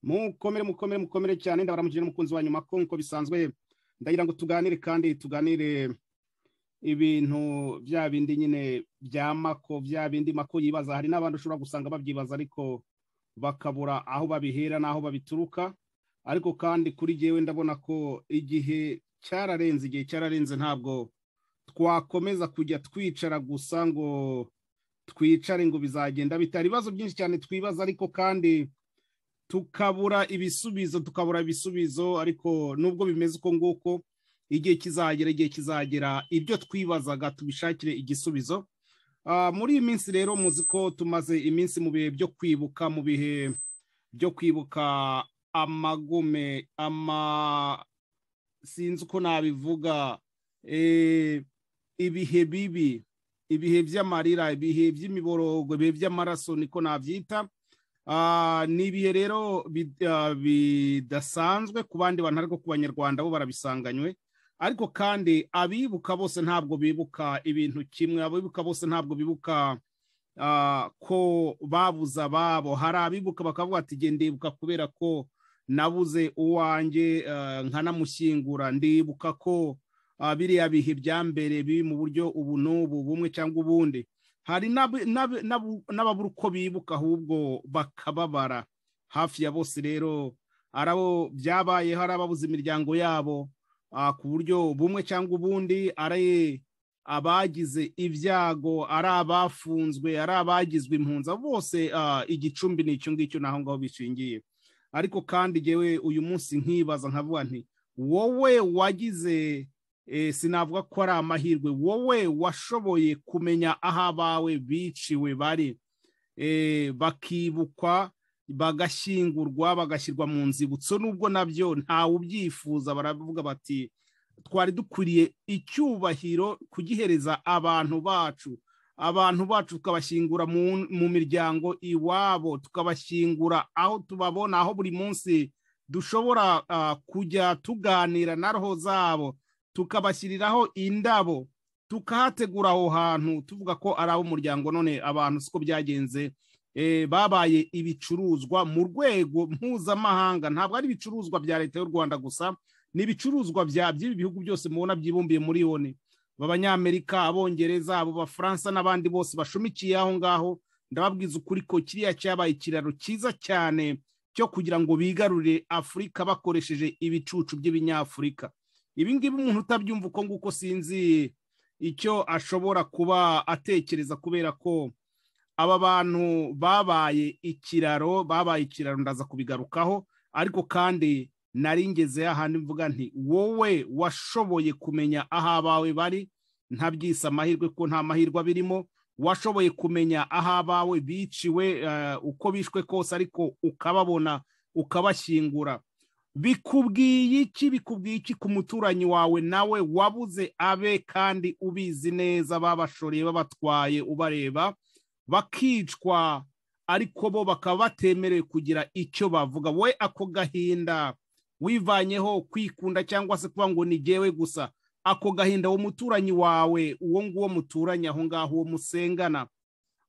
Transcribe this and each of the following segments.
mukomere mukomere mukomere cyane ndabaramukije n'umukunzi wa nyuma ko nk'uko bisanzwe ndagira ngo tuganire kandi tuganire ibintu bya bindi nyine bya mako bya bindi mako yibaza hari n'abandi ushobora gusanga babyibaza ariko bakabura aho babihera n'aho babituruka ariko kandi kuri jyewe ndabona ko igihe cyararenze igihe cyararenze ntabwo twakomeza kujya twicara gusa ngo twicare ngo bizagenda bitari ibibazo byinshi cyane twibaza ariko kandi tukabura ibisubizo tukabura ibisubizo ariko nubwo bimeze uko nguko igihe kizagera igihe kizagera ibyo twibazaga tubishakire igisubizo muri iyi minsi rero muzi ko tumaze iminsi mu bihe byo kwibuka mu bihe byo kwibuka amagume ama sinzi uko nabivuga ibihe bibi ibihe by'amarira ibihe by'imiborogo ibihe by'amaraso niko nabyita ni ibihe rero bidasanzwe ku bandi bantu ariko ku banyarwanda bo barabisanganywe ariko kandi abibuka bose ntabwo bibuka ibintu kimwe abibuka bose ntabwo bibuka ko babuze ababo hari abibuka bakavuga ati ndibuka kubera ko nabuze uwanjye nkanamushyingura ndibuka ko biriya bihe bya mbere biri mu buryo ubu n'ubu bumwe cyangwa ubundi hari n'ababura uko bibuka ahubwo bakababara hafi ya bose rero ari abo byabayeho ari ababuze imiryango yabo ku buryo bumwe cyangwa ubundi ari abagize ibyago ari abafunzwe ari abagizwe impunza bose igicumbi ni icyo ngicyo n'aho ngaho bishingiye ariko kandi ngewe uyu munsi nkibaza nkavuga nti wowe wagize sinavuga ko ari amahirwe wowe washoboye kumenya aho abawe biciwe bari bakibukwa bagashyingurwa bagashyirwa mu nzibutso n'ubwo nabyo ntawe ubyifuza baravuga bati twari dukwiriye icyubahiro kugihereza abantu bacu abantu bacu tukabashyingura mu miryango iwabo tukabashyingura aho tubabona aho buri munsi dushobora kujya tuganira na roho zabo tukabashyiriraho indabo tukahategura aho hantu tuvuga ko ari ab'umuryango none abantu siko byagenze babaye ibicuruzwa mu rwego mpuzamahanga ntabwo ari ibicuruzwa bya leta y'u rwanda gusa ni ibicuruzwa by'ibi bihugu byose mubona byibumbiye muri yoni abanyamerika abongereza abo bafaransa n'abandi bose bashumikiye aho ngaho ndababwiza ukuri ko kiriya cyabaye ikiraro cyiza cyane cyo kugira ngo bigarurire afurika bakoresheje ibicucu by'ibinyafurika ibi ngibi umuntu utabyumva uko nguko sinzi icyo ashobora kuba atekereza kubera ko aba bantu babaye ikiraro babaye ikiraro ndaza kubigarukaho ariko kandi nari ngeze ahandi mvuga nti wowe washoboye kumenya aho abawe bari ntabyise amahirwe ko nta mahirwe abirimo washoboye kumenya aho abawe biciwe uko bishwe kose ariko ukababona ukabashyingura bikubwiye iki bikubwiye iki ku muturanyi wawe nawe wabuze abe kandi ubizi neza babashoreye babatwaye ubareba bakicwa ariko bo bakaba batemerewe kugira icyo bavuga we ako gahinda wivanyeho kwikunda cyangwa se kuba ngo nigewe gusa ako gahinda uwo muturanyi wawe uwo nguwo muturanye aho ngaho uwo musengana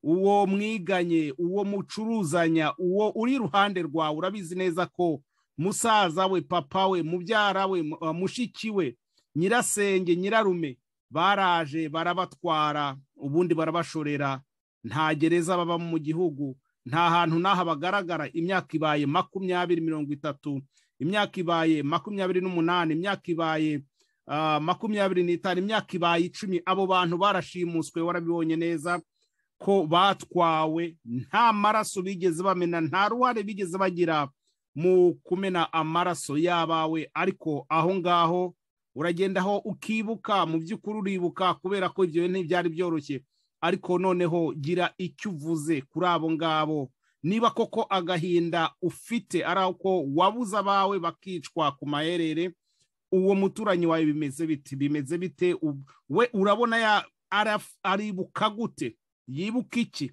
uwo mwiganye uwo mucuruzanya uwo uri iruhande rwawe urabizi neza ko musaza we papa we mubyara we mushiki we nyirasenge nyirarume baraje barabatwara ubundi barabashorera nta gereza baba mu gihugu nta hantu n'aha bagaragara imyaka ibaye makumyabiri mirongo itatu imyaka ibaye makumyabiri n'umunani imyaka ibaye makumyabiri n'itanu imyaka ibaye icumi abo bantu barashimuswe warabibonye neza ko batwawe nta maraso bigeze bamena nta ruhare bigeze bagira mu kumena amaraso y'abawe ariko aho ngaho uragendaho ukibuka mu by'ukuri uribuka kubera ko ibyo ntibyari byoroshye ariko noneho gira icyo uvuze kuri abo ngabo niba koko agahinda ufite ari ako wabuze abawe bakicwa ku maherere uwo muturanyi wawe bimeze biti bimeze bite we urabona aribuka gute yibuka iki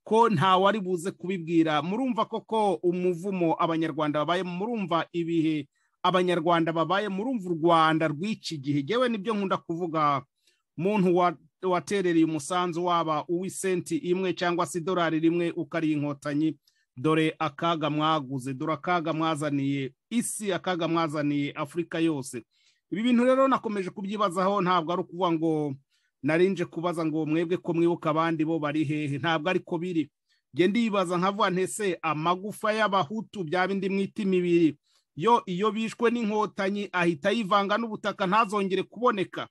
ko ntawe ari buze kubibwira murumva koko umuvumo abanyarwanda babaye murumva ibihe abanyarwanda babaye murumva u rwanda rw'iki gihe yewe nibyo nkunda kuvuga muntu waterereye umusanzu waba uw'isenti imwe cyangwa se idolari rimwe ukari inkotanyi dore akaga mwaguze dore akaga mwazaniye isi akaga mwazaniye afurika yose ibi bintu rero nakomeje kubyibazaho ntabwo ari ukuvuga ngo narinje kubaza ngo mwebwe ko mwibuka abandi bo bari hehe ntabwo ariko biri njye ndibaza nkavuga ntese amagufa y'abahutu bya bindi mwita imibiri yo iyo bishwe n'inkotanyi ahita yivanga n'ubutaka ntazongere kuboneka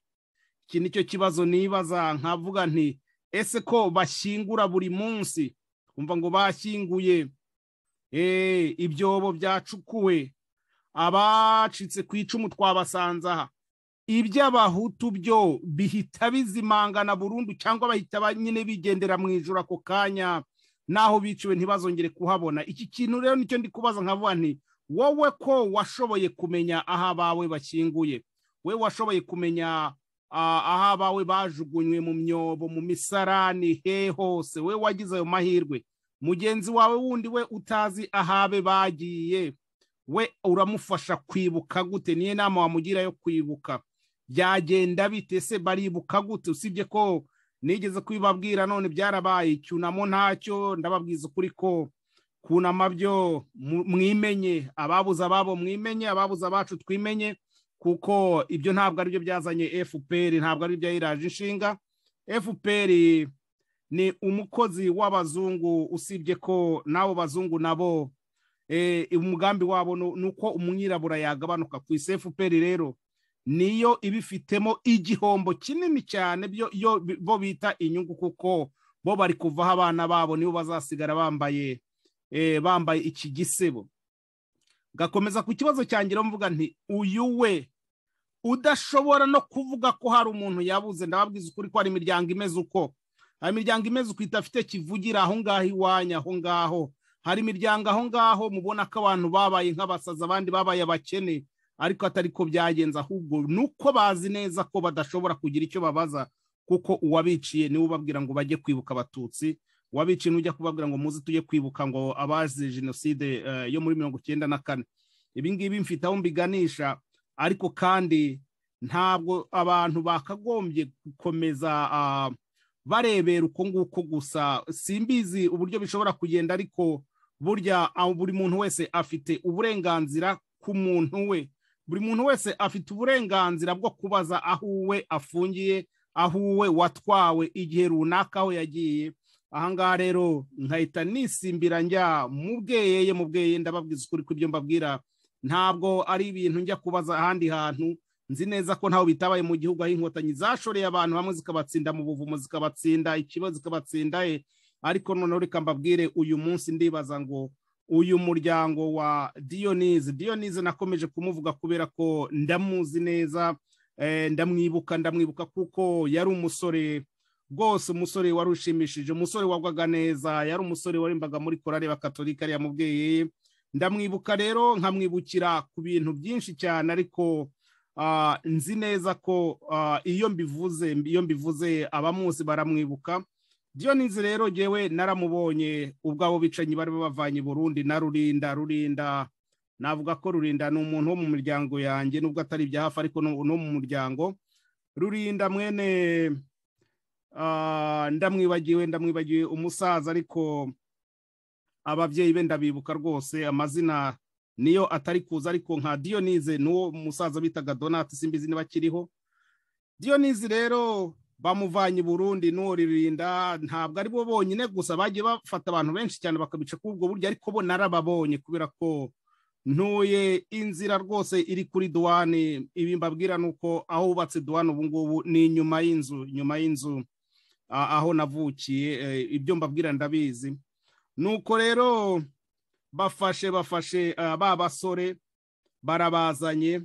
iki ni cyo kibazo nibaza nkavuga nti ese ko bashyingura buri munsi umva ngo bashyinguye ibyobo byacukuwe abacitse ku icumu twabasanze aha iby'abahutu byo bihita bizimangana burundu cyangwa bahita nyine bigendera mu ijoro ako kanya naho biciwe ntibazongere kuhabona iki kintu rero nicyo ndi kubaza nkavuga nti wowe ko washoboye kumenya aho abawe bakinguye we washoboye kumenya aho abawe bajugunywe mu myobo mu misarani he hose we wagize ayo mahirwe mugenzi wawe wundi we utazi ahabe bagiye we uramufasha kwibuka gute niyo nama wamugira yo kwibuka byagenda bite se baribuka gute usibye ko nigeze kubibabwira none byarabaye icyunamo ntacyo ndababwiza ukuri ko kunama byo mwimenye ababuze ababo mwimenye ababuze abacu twimenye kuko ibyo ntabwo aribyo byazanye fpr ntabwo ari byayiraje inshinga fpr ni umukozi w'abazungu usibye ko n'abo bazungu nabo umugambi wabo ni uko umwirabura yagabanuka ku isi fpr rero niyo ibifitemo igihombo kinini cyane bo bita inyungu kuko bo bari kuvaho abana babo nibo bazasigara bambaye bambaye iki gisebo gakomeza ku kibazo cyangira mvuga nti uyu we udashobora no kuvuga ko hari umuntu yabuze ndababwiza ukuri ko hari imiryango imeze uko hari imiryango imeze uko idafite kivugira aho ngaho iwanyu aho ngaho hari imiryango aho ngaho mubona ko abantu babaye nk'abasazi abandi babaye abakene ariko atari ko byagenze ahubwo ni uko bazi neza ko badashobora kugira icyo babaza kuko uwabiciye niwe ubabwira ngo bajye kwibuka abatutsi wabiciye ujya kubabwira ngo muze tujye kwibuka ngo abazize jenoside yo muri mirongo icyenda na kane ibingibi mfite aho mbiganisha ariko kandi ntabwo abantu bakagombye gukomeza barebera uko nguko gusa simbizi uburyo bishobora kugenda ariko burya buri muntu wese afite uburenganzira ku muntu we buri muntu wese afite uburenganzira bwo kubaza aho uwe afungiye aho uwe watwawe igihe runaka aho yagiye ahangaha rero nkahita nisimbira njya mu bweyeye mu bweye ndababwiza ukuri kw'ibyo mbabwira ntabwo ari ibintu njya kubaza ahandi hantu nzi neza ko ntaho bitabaye mu gihugu aho inkotanyi zashoreye abantu hamwe zikabatsinda mu buvumo zikabatsinda ikibazo zikabatsinda ariko noneho reka mbabwire uyu munsi ndibaza ngo uyu muryango wa diyonize diyonize nakomeje kumuvuga kubera ko ndamuzi neza ndamwibuka ndamwibuka kuko yari umusore rwose umusore wari ushimishije umusore wagwaga neza yari umusore warimbaga muri korari bakatolika ariya mubyeyi ndamwibuka rero nkamwibukira ku bintu byinshi cyane ariko nzi neza ko iyo mbivuze iyo mbivuze abamuzi baramwibuka diyonize rero ngewe naramubonye ubwabo bicanyi bari bavanye burundi na rurinda rurinda navuga ko rurinda ni umuntu wo mu miryango yanjye nubwo atari ibya hafi ariko no mu muryango rurinda mwene ndamwibagiwe ndamwibagiwe umusaza ariko ababyeyi be ndabibuka rwose amazina niyo atari kuza ariko nka diyonize n'uwo musaza bitaga donati simbizi niba akiriho diyonize rero bamuvanye Burundi n'uwo ririnda ntabwo ari bo bonyine gusa bagiye bafata abantu benshi cyane bakabica kuri ubwo buryo ariko bo narababonye kubera ko ntuye inzira rwose iri kuri duwane ibi mbabwira ni uko aho hubatse duwane ubu ngubu ni inyuma y'inzu nyuma y'inzu aho navukiye ibyo mbabwira ndabizi nuko rero bafashe bafashe ba basore barabazanye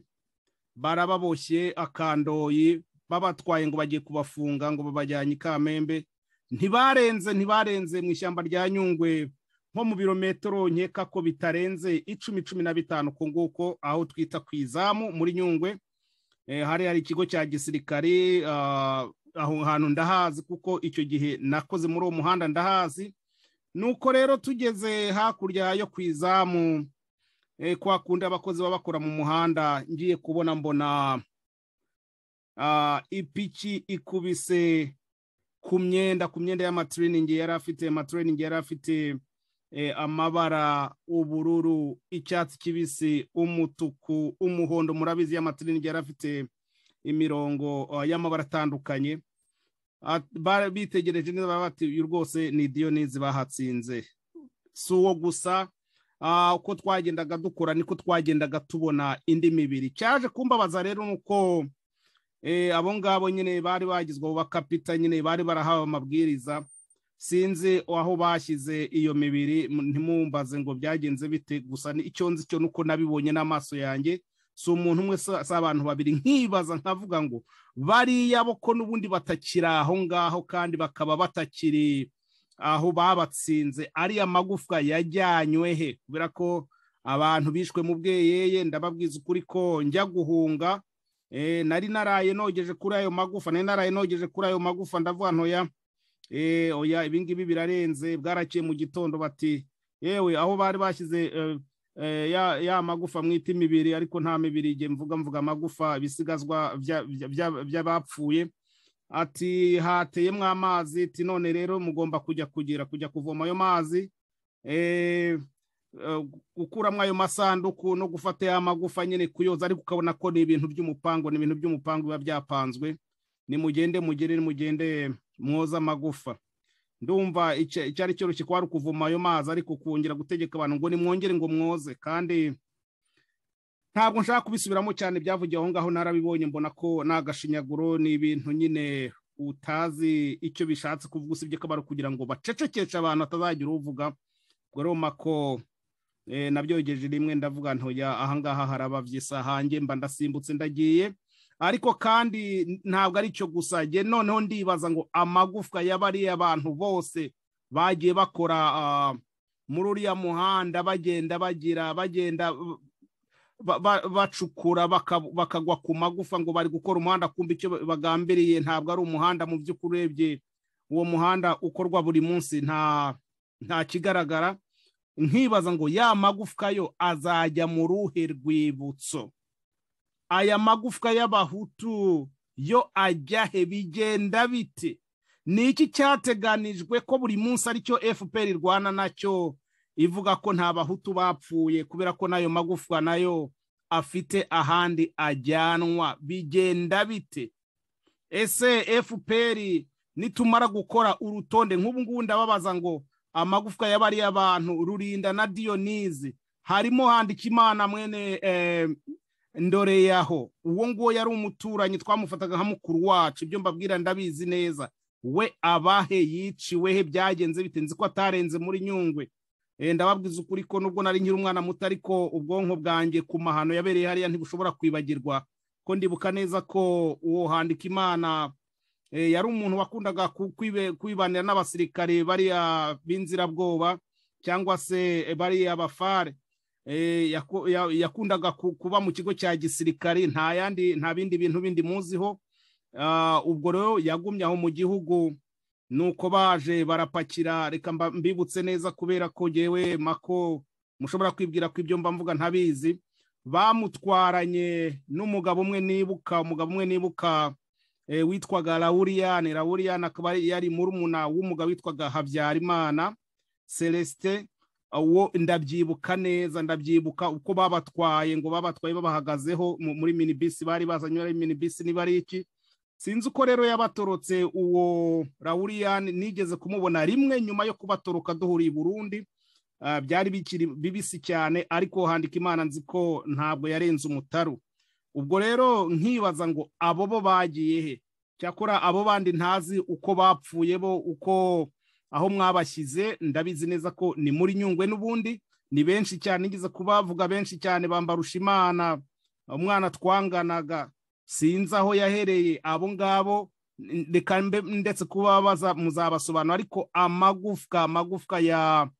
barababoshye akandoyi babatwaye ngo bagiye kubafunga ngo babajyanye i kamembe ntibarenze ntibarenze mu ishyamba rya nyungwe nko mu birometero nkeka ko bitarenze icumi cumi na bitanu ku nguko aho twita ku izamu muri nyungwe hari hari ikigo cya gisirikare aho hantu ndahazi kuko icyo gihe nakoze muri uwo muhanda ndahazi nuko rero tugeze hakurya yo ku izamu kwa kundi abakozi baba bakora mu muhanda ngiye kubona mbona ipiki ikubise ku myenda ku myenda y'amatiriningi yari afite amatiriningi yari afite amabara ubururu icyatsi kibisi umutuku umuhondo murabizi y'amatiringi yari afite imirongo y'amabara atandukanye bitegereje neza bati uyu rwose ni diyonizi bahatsinze si uwo gusa uko twagendaga dukora niko twagendaga tubona indi mibiri cyaje kumbabaza rero ni uko abo ngabo nyine bari bagizwe abo bakapita nyine bari barahawe amabwiriza sinzi aho bashyize iyo mibiri ntimumbaze ngo byagenze bite gusa icyo nzi cyo nuko nabibonye n'amaso yanjye si umuntu umwe si abantu babiri nkibaza nkavuga ngo bariya boko n'ubundi batakiri aho ngaho kandi bakaba batakiri aho babatsinze ariya magufwa yajyanywe he kubera ko abantu bishwe mu bweyeye ndababwiza ukuri ko njya guhunga nari naraye nogeje kuri ayo magufa nari naraye nogeje kuri ayo magufa ndavuga ntoya oya ibingibi birarenze bwaraciye mu gitondo bati yewe aho bari bashyize ya magufa mwita imibiri ariko nta mibiri igihe mvuga mvuga amagufa ibisigazwa by'abapfuye ati hateyemo amazi ati none rero mugomba kujya kugira kujya kuvoma ayo mazi gukuramo ayo masanduku no gufata ya magufa nyine kuyoza ariko ukabona ko ni ibintu by'umupango ni ibintu by'umupango biba byapanzwe nimugende mugere nimugende mwoza amagufa ndumva icyari cyoroshye kwari ukuvoma ayo mazi ariko kongera gutegeka abantu ngo nimwongere ngo mwoze kandi ntabwo nshaka kubisubiramo cyane byavugiye aho ngaho narabibonye mbona ko ni agashinyaguro ni ibintu nyine utazi icyo bishatse kuvuga usibye ko bari kugira ngo bacecekeshe abantu batazagira uvuga ubwo roma ko nabyogeje rimwe ndavuga ntoya ahangaha harababye hanjye mba ndasimbutse ndagiye ariko kandi ntabwo ari cyo gusa njye noneho ndibaza ngo amagufwa y'abariya bantu bose bagiye bakora muri uriya muhanda bagenda bagira bagenda bacukura bakagwa ku magufa ngo bari gukora umuhanda kumva icyo bagambiriye ntabwo ari umuhanda mu by'ukuri urebye uwo muhanda ukorwa buri munsi nta nta kigaragara nkibaza ngo ya magufwa yo azajya mu ruhe rwibutso aya magufwa y'abahutu yo ajya he bigenda bite ni iki cyateganijwe ko buri munsi aricyo fpr irwana nacyo ivuga ko nta bahutu bapfuye kubera ko n'ayo magufwa nayo afite ahandi ajyanwa bigenda bite ese fpr nitumara gukora urutonde nk'ubu ngubu ndababaza ngo amagufwa y'abariya bantu rurinda na diyonizi harimo handika imana mwene ndore yaho uwo nguwo yari umuturanyi twamufataga nka mukuru wacu ibyo mbabwira ndabizi neza we abahe yiciwe he byagenze bitenze ko atarenze muri nyungwe ndababwiza ukuri ko nubwo nari nkiri umwana muto ariko ubwonko bwanjye ku mahano yabereye hariya ntibushobora kwibagirwa ko ndibuka neza ko uwo handika imana yari umuntu wakundaga kwibanira n'abasirikare bariya b'inzirabwoba cyangwa se bariya bafare yakundaga kuba mu kigo cya gisirikari nta bindi bintu bindi muziho ubwo rero yagumye aho mu gihugu nuko baje barapakira reka mbibutse neza kubera ko ngewe mako mushobora kwibwira ko ibyo mvuga ntabizi bamutwaranye n'umugabo umwe nibuka umugabo umwe nibuka witwaga rawuriyane rawuriyane akaba yari murumuna w'umugabo witwaga habyarimana celestin uwo ndabyibuka neza ndabyibuka uko babatwaye ngo babatwaye babahagazeho muri minibisi bari bazanye ari minibisi niba ari iki sinzi uko rero yabatorotse uwo rawuriyani nigeze kumubona rimwe nyuma yo kubatoroka duhuriye i burundi byari bikiri bibisi cyane ariko handika imana nzi ko ntabwo yarenze umutaru ubwo rero nkibaza ngo abo bo bagiye he cyakora abo bandi ntazi uko bapfuye bo uko aho mwabashyize ndabizi neza ko ni muri nyungwe n'ubundi ni benshi cyane igeze kubavuga benshi cyane bambarusha imana umwana twanganaga sinzi aho yahereye abo ngabo reka ndetse kubabaza muzabasobanura ariko amagufwa amagufwa ya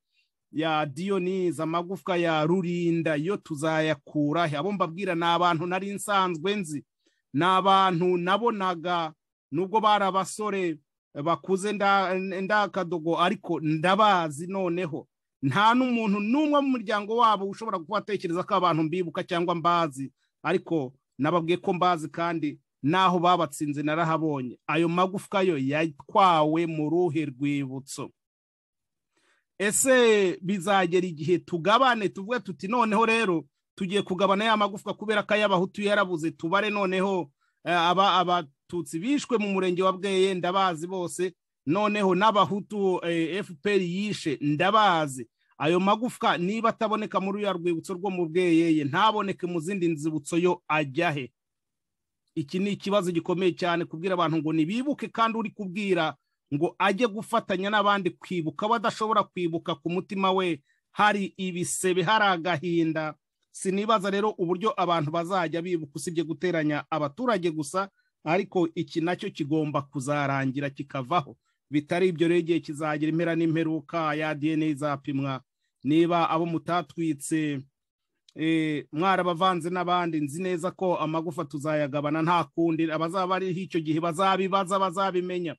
ya diyonizi amagufwa ya rurinda yo tuzayakura he abo mbabwira ni abantu nari nsanzwe nzi ni abantu nabonaga nubwo bari abasore bakuze ndakadogo ariko ndabazi noneho nta n'umuntu n'umwe mu muryango wabo ushobora kuba atekereza ko abantu mbibuka cyangwa mbazi ariko nababwiye ko mbazi kandi n'aho babatsinze narahabonye ayo magufwa yo yatwawe mu ruhe rwibutso ese bizagera igihe tugabane tuvuge tuti noneho rero tugiye kugabana ya magufwa kubera ko ay'abahutu yarabuze tubare noneho aba abatutsi bishwe mu murenge wa bweye ndabazi bose noneho n'abahutu fpr yishe ndabazi ayo magufwa niba ataboneka muri uriya rwibutso rwo mu bweyeye ntaboneke mu zindi nzibutso yo ajya he iki ni ikibazo gikomeye cyane kubwira abantu ngo nibibuke kandi uri kubwira ngo ajye gufatanya n'abandi kwibuka badashobora kwibuka ku mutima we hari ibisebe hari agahinda sinibaza rero uburyo abantu bazajya bibuka usibye guteranya abaturage gusa ariko iki nacyo kigomba kuzarangira kikavaho bitari ibyo rero igihe kizagira impera n'imperuka ya dna izapimwa niba abo mutatwitse mwarabavanze n'abandi nzi neza ko amagufa tuzayagabana nta kundi abazaba bariho icyo gihe bazabibaza bazabimenya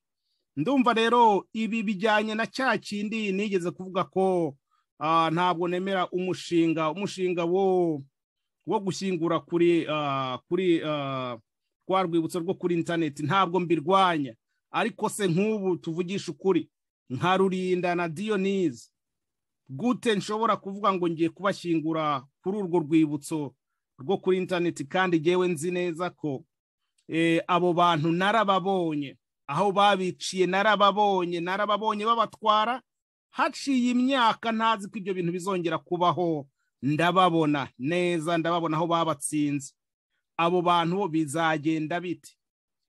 ndumva rero ibi bijyanye na cya kindi nigeze kuvuga ko ntabwo nemera umushinga umushinga wo gushyingura kuri kuri rwa rwibutso rwo kuri interineti ntabwo mbirwanya ariko se nk'ubu tuvugisha ukuri nka rurinda na diyonizi gute nshobora kuvuga ngo ngiye kubashyingura kuri urwo rwibutso rwo kuri interineti kandi ngewe nzi neza ko abo bantu narababonye aho babiciye narababonye narababonye babatwara haciye imyaka ntazi ko ibyo bintu bizongera kubaho ndababona neza ndababona aho babatsinze abo bantu bizagenda biti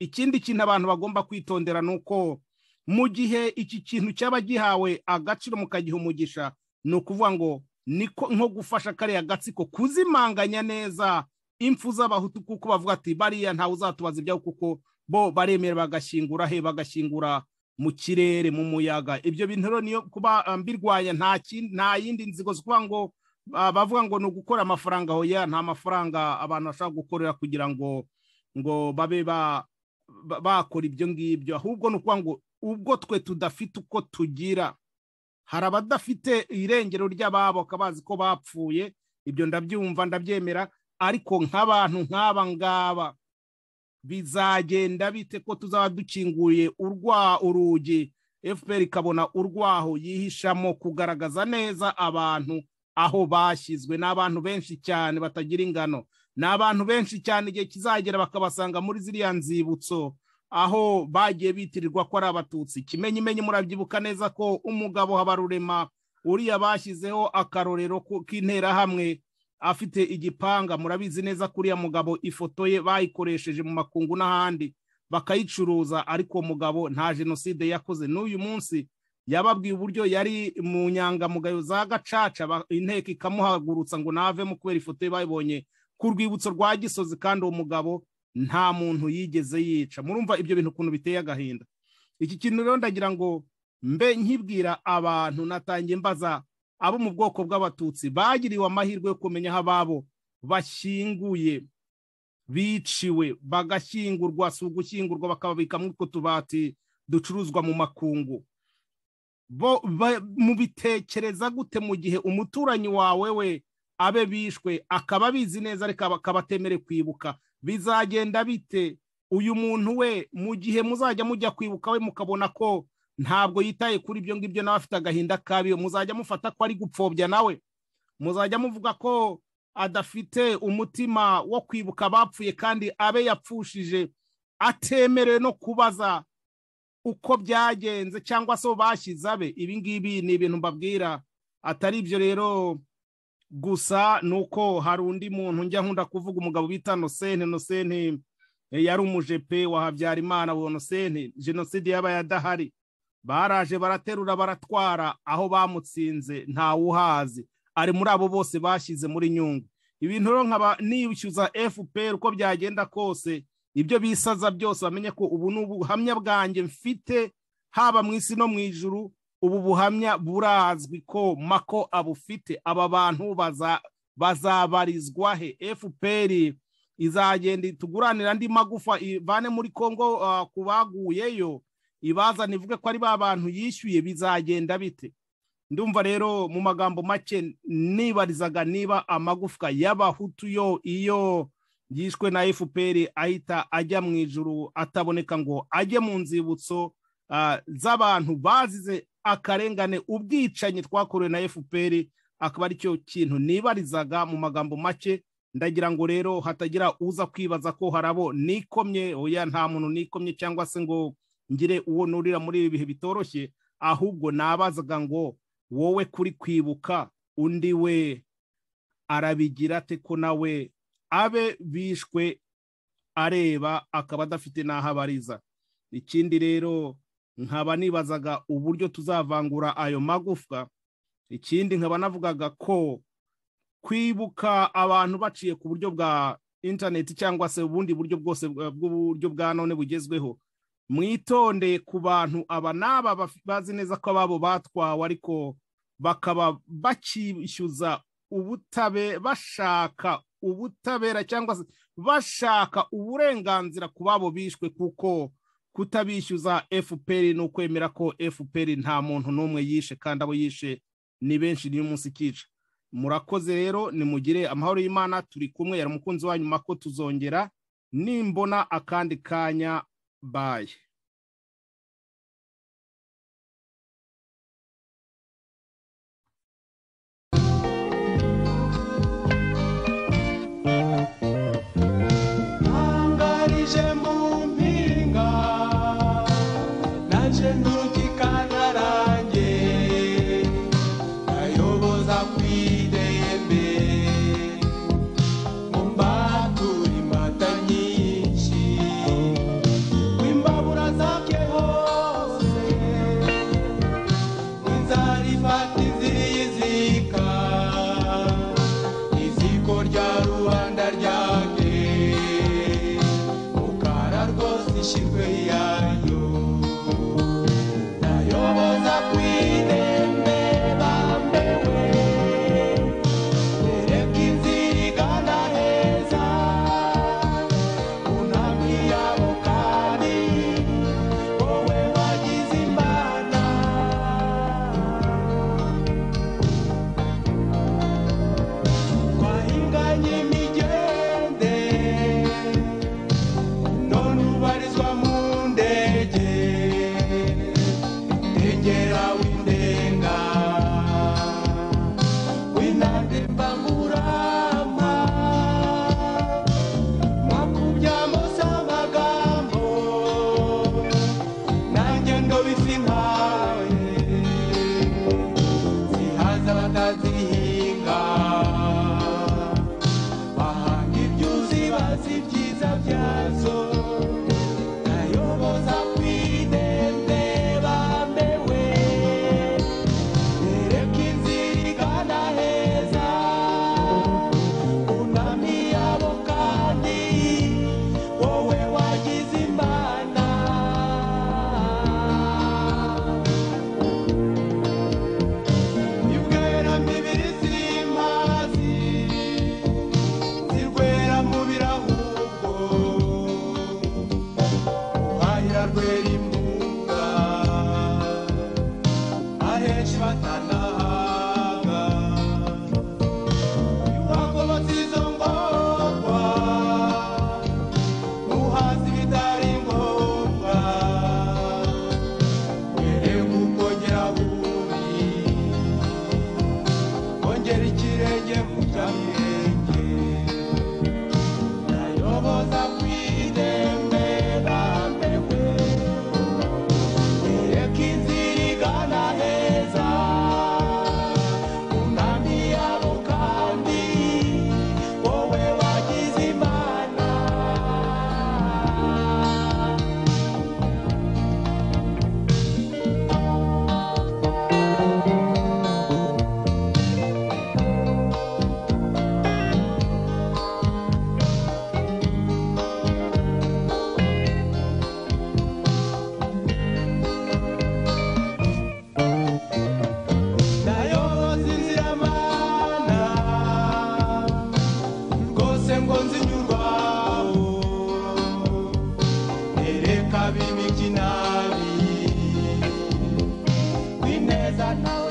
ikindi kintu abantu bagomba kwitondera ni uko mu gihe iki kintu cyaba gihawe agaciro mukagiha umugisha ni ukuvuga ngo niko nko gufasha kariya gatsiko kuzimanganya neza impfu z'abahutu kuko bavuga ati bariya ntawe uzatubaza ibyawe kuko bo baremera bagashyingura he bagashyingura mu kirere mu muyaga ibyo bintu rero niyo kuba mbirwanya nta yindi nzigo kuvuga ngo bavuga ngo ni ugukora amafaranga aho ya nta mafaranga abantu bashobora gukorera kugira ngo ngo babe ba bakora ibyo ngibyo ahubwo ni ukuvuga ngo ubwo twe tudafite uko tugira hari abadafite irengero ry'ababo bakaba bazi ko bapfuye ibyo ndabyumva ndabyemera ariko nk'abantu nk'aba ngaba bizagenda bite ko tuzaba dukinguye urwa urugi fpr ikabona urwaho yihishamo kugaragaza neza abantu aho bashyizwe n'abantu benshi cyane batagira ingano ni abantu benshi cyane igihe kizagera bakabasanga muri ziriya nzibutso aho bagiye bitirirwa ko ari abatutsi kimenyimenyi murabyibuka neza ko umugabo habarurema uriya bashyizeho akarorero k'interahamwe afite igipanga murabizi neza ko uriya mugabo ifoto ye bayikoresheje mu makungu n'ahandi bakayicuruza ariko mugabo nta jenoside yakoze n'uyu munsi yababwiye uburyo yari mu nyangamugayo za gacaca inteko ikamuhagurutsa ngo navemo kubera ifoto ye bayibonye ku rwibutso rwa gisozi kandi uwo mugabo nta muntu yigeze yica murumva ibyo bintu ukuntu biteye agahinda iki kintu rero ndagira ngo mbe nkibwira abantu natangiye mbaza abo mu bwoko bw'abatutsi bagiriwe amahirwe yo kumenya aho ababo bashyinguye biciwe bagashyingurwa si ugushyingurwa bakababikamo utwo tubati ducuruzwa mu makungu bo mubitekereza gute mu gihe umuturanyi wawe we abe bishwe akaba abizi neza ariko akaba atemere kwibuka bizagenda bite uyu muntu we mu gihe muzajya mujya kwibuka we mukabona ko ntabwo yitaye kuri ibyo ngibyo nawe afite agahinda kabiyo muzajya mufata ko ari gupfobya nawe muzajya muvuga ko adafite umutima wo kwibuka abapfuye kandi abe yapfushije atemerewe no kubaza uko byagenze cyangwa se bashyize abe ibingibi ni ibintu mbabwira atari ibyo rero gusa ni uko hari undi muntu njya nkunda kuvuga umugabo bita nosene nosene yari umujepe wa habyarimana wa nosene jenoside y'abayadahari baraje baraterura baratwara aho bamutsinze ntawuhazi ari muri abo bose bashyize muri nyungu ibintu rero nkaba nibishyuza fpr uko byagenda kose ibyo bisaza byose bamenye ko ubu ni ubuhamya bwanjye mfite haba mu isi no mu ijuru ubu buhamya burazwi ko mako abufite aba bantu bazabarizwa he fpr izagenda tuguranira andi magufa ivane muri congo ku baguyeyo ibazana ivuge ko ari ba bantu yishyuye bizagenda bite ndumva rero mu magambo make nibarizaga niba amagufwa y'abahutu yo iyo yishwe na fpr ahita ajya mu ijuru ataboneka ngo ajye mu nzibutso z'abantu bazize akarengane ubwicanyi twakorewe na fpr akaba ari cyo kintu nibarizaga mu magambo make ndagira ngo rero hatagira uza kwibaza ko harabo nikomye oya nta muntu nikomye cyangwa se ngo ngire uwo nurira muri ibi bihe bitoroshye ahubwo nabazaga ngo wowe kuri kwibuka undi we arabigira ate ko nawe abe bishwe areba akaba adafite n'aho abariza ikindi rero nkaba nibazaga uburyo tuzavangura ayo magufwa ikindi nkaba navugaga ko kwibuka abantu baciye ku buryo bwa interineti cyangwa se ubundi buryo bwose bw'uburyo bwa none bugezweho mwitonde ku bantu aba n'aba bazi neza ko ababo batwawe ariko bakaba bakishyuza ubutabera bashaka ubutabera cyangwa se bashaka uburenganzira ku babo bishwe kuko kutabishyuza fpr ni ukwemera ko fpr nta muntu n'umwe yishe kandi abo yishe ni benshi niyo munsi ikica murakoze rero nimugire amahoro y'imana turi kumwe yari umukunzi wa nyuma ko tuzongera nimbona akandi kanya baye ntangarije mu mpinga naje ntukikanarange nayoboza ku idembe mu mbatura imbata nyinshi w'imbabura zabye hose inzara ifata iziriye izika iziko rya rubanda ryake mukara rwose ishirwe yayo nayoboza ku idembe bambewe ereka inzira igana heza unambi yabo kandi wowe wagize imbana twahinganye imigende none ubarizwa mu ndege ndengera windenga winande mbangurama makubyamo samagambo nanjye ndo bisi nkawe zihaza batazihinga bahanga ibyuzi bazi ibyiza byazo nayoboza ku idende bambewe bereka inzira igana heza unami yabo kandi wowe wagize imbanda ibwera mibiri z'impazi zirwera mu birahubwo uhahira rwera imbuga ahenshi batanahaga iwagobotse izo ngorwa uhazi bitari ngombwa mbere gukongera bubi ongera ikirenge mu byamenge nayoboza ku idembe bambewe yereka inzira igana heza unami yabo kandi wowe wagize imana nayoboza inzira mana rwose ngo nzinyurwaho ereka bimikinabi kwineza nawe